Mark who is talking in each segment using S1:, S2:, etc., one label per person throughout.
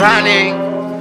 S1: running.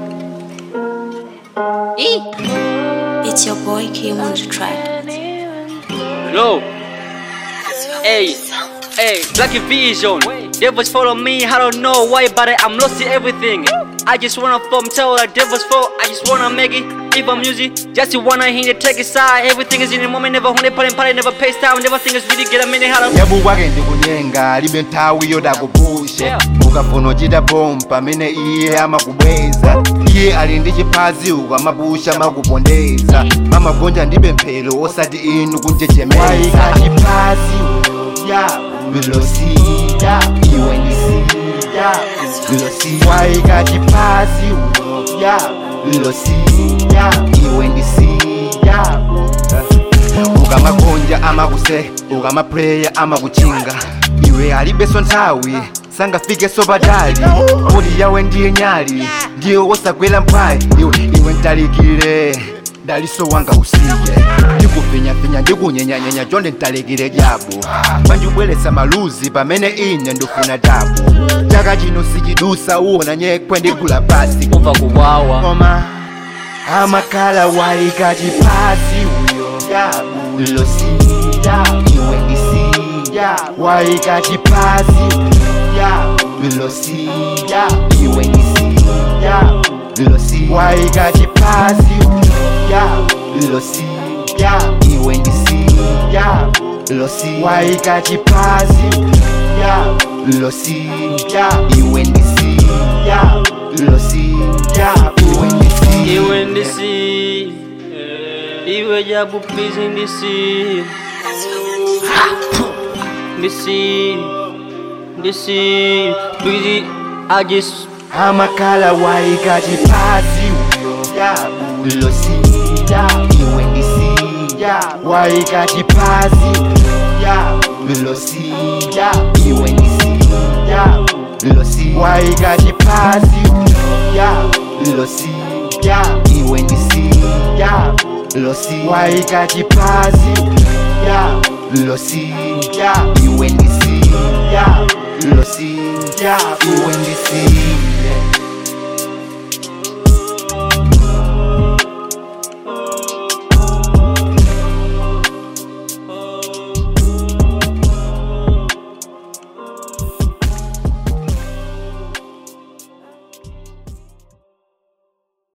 S2: It's your boy Kim on the track.
S3: Low. Hey, hey, Black Vision. Devils follow me, I don't know why, but I'm lost in everything. I just wanna form tell the devils fall. I just wanna make it. If I'm music, just you wanna hear the take it side. Everything is in the moment, never honey, party, party, never pay time, never think it's really get a minute. How to
S1: yabu wake ndikunyenga libe nthawi yodakupusha
S3: Yeah.
S1: ukafuna uchita pompa pamene iye amakubweza iye ali ndi chiphazi ukamapusha makupondeza mamagonja ndi pemphero osati inu kunjejemeza chiphazi ya vilosida iwe ndisida vilosida waika chiphazi ya vilosida iwe ndisida ukamagonja amakuse ukamapreya amakuchinga iwe alibeso nthawi sangafikeso patali poti yawe ndiye nyali ndiye wosagwera mphwayi iwe iwe ntalikire daliso wanga usiye ndikufinyafinya ndikunyenyanyenya chonde ntalikire jabu panjibweretsa maluzi pamene ine ndifuna tabu chaka chino sichidusa uwona nyekwe ndigula pasi
S3: umva kuwawa.
S1: koma amakhala waika chiphazi uyo losida iwe ndisida waika chiphazi losida iwe ndisida losida waika chiphazi losida iwe ndisida losida waika chiphazi losida iwe ndisida losida iwe ndisida
S3: Iwe ndisi, iwe jabu please ndisi. Ndisi, ndisi, please, I just
S1: amakhala waika chiphazi losida iwe ndisida waika chiphazi losida iwe ndisida losida waika chiphazi losida iwe ndisida losida waika chiphazi losida iwe ndisida losida iwe ndisida